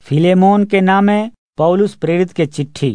Philemon के नामे पौलुस प्रेरित के चिट्ठी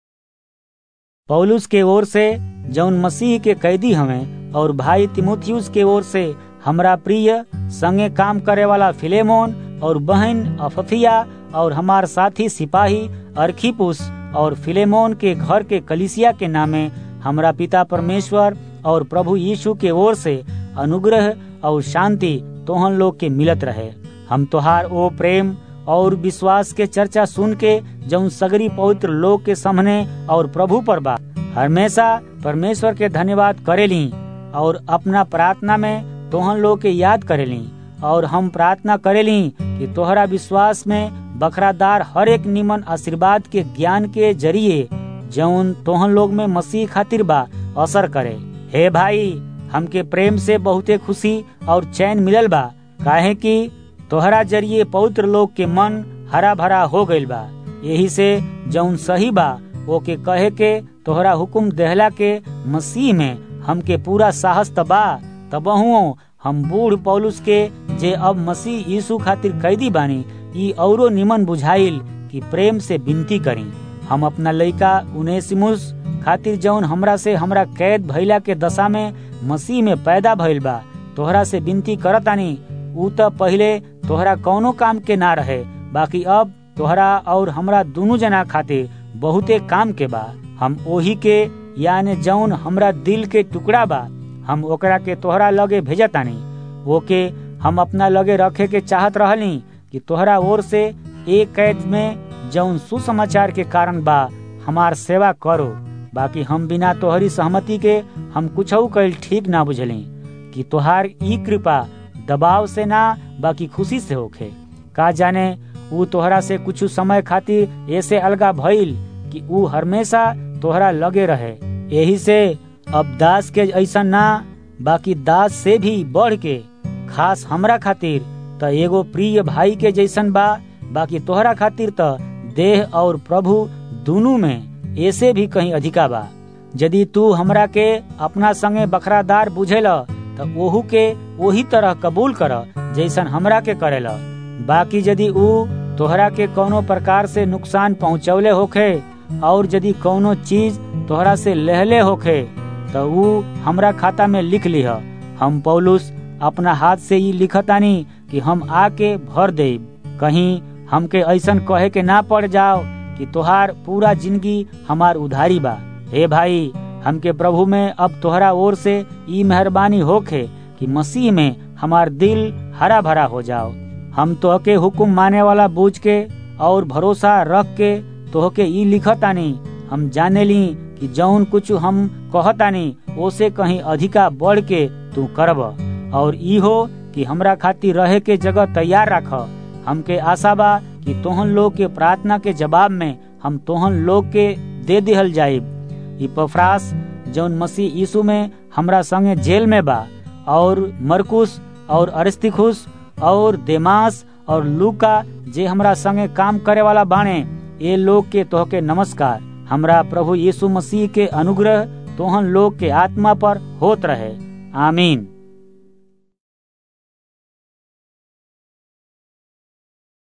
पौलुस के ओर से जौन मसीह के कैदी हमें और भाई तिमुथियुस के ओर से हमरा प्रिय संगे काम करे वाला फिलेमोन और बहन अफफिया और हमार साथी सिपाही अर्खिपुस और फिलेमोन के घर के कलिसिया के नामे हमरा पिता परमेश्वर और प्रभु यीशु के ओर से अनुग्रह और शांति तोहन लोग के मिलत रहे हम तोहार ओ प्रेम और विश्वास के चर्चा सुन के जौन सगरी पवित्र लोग के सामने और प्रभु पर बा हमेशा परमेश्वर के धन्यवाद करेली और अपना प्रार्थना में तोहन लोग के याद करेली और हम प्रार्थना करेली कि तोहरा विश्वास में बखरादार हर एक निमन आशीर्वाद के ज्ञान के जरिए जौन तोहन लोग में मसीह खातिर बा असर करे हे भाई हमके प्रेम से बहुते खुशी और चैन मिलल बा काहे कि तोहरा जरिए पवित्र लोग के मन हरा भरा हो गईल बा यही से जौन सही बा वो के कहे के तोहरा हुकुम देहला के मसीह में हमके पूरा साहस तबा तबहुओ हम बूढ़ पौलुस के जे अब मसीह यीशु खातिर कैदी बानी ई औरो निमन बुझाइल कि प्रेम से विनती करी हम अपना लइका उनेसिमुस खातिर जौन हमरा से हमरा कैद भइला के दशा में मसीह में पैदा भइल बा तोहरा से विनती करतानी ऊ त पहिले तोहरा कौनो काम के ना रहे बाकी अब तोहरा और हमरा दोनों जना खातिर बहुते काम के बा हम ओही के यानी जौन हमरा दिल के टुकड़ा बा हम ओकरा के तोहरा लगे भेजतानी ओके हम अपना लगे रखे के चाहत रहली कि तोहरा ओर से एक कैद में जौन सुसमाचार के कारण बा हमार सेवा करो बाकी हम बिना तोहरी सहमति के हम कुछ कैल ठीक ना बुझली कि तोहार ई कृपा दबाव से ना बाकी खुशी से होखे का जाने ऊ तोहरा से कुछ समय खातिर ऐसे अलगा भइल कि ऊ हमेशा तोहरा लगे रहे यही से अब दास के ऐसा ना बाकी दास से भी बढ़ के खास हमरा खातिर त एगो प्रिय भाई के जैसन बा बाकी तोहरा खातिर त देह और प्रभु दोनों में ऐसे भी कहीं अधिका बा यदि तू हमरा के अपना संगे बखरादार बुझेल त ओहू के वही तरह कबूल कर जैसन हमरा के करेला बाकी यदि ऊ तोहरा के कोनो प्रकार से नुकसान पहुंचौले होखे और यदि कोनो चीज तोहरा से लहले होखे तो ऊ हमरा खाता में लिख लिह हम पौलुस अपना हाथ से ही लिखतानी कि हम आके भर दे कहीं हमके ऐसन कहे के ना पड़ जाओ कि तोहार पूरा जिंदगी हमार उधारी बा हे भाई हमके प्रभु में अब तोहरा ओर से ई मेहरबानी होखे कि मसीह में हमार दिल हरा भरा हो जाओ हम तोहके हुकुम माने वाला बूझ के और भरोसा रख के तोहके ई लिखतानी हम जाने ली कि जौन कुछ हम कहतानी ओसे कहीं अधिका बढ़ के तू करब और ई हो कि हमरा खातिर रहे के जगह तैयार रख हमके आशा बा कि तोहन लोग के प्रार्थना के जवाब में हम तोहन लोग के दे दिहल जाइब इपफ्रास जौन मसीह यीशु में हमरा संगे जेल में बा और मरकुस और अरिस्तिखुस और देमास और लूका जे हमरा संगे काम करे वाला बाणे ये लोग के तोहके नमस्कार हमरा प्रभु यीशु मसीह के अनुग्रह तोहन लोग के आत्मा पर होत रहे आमीन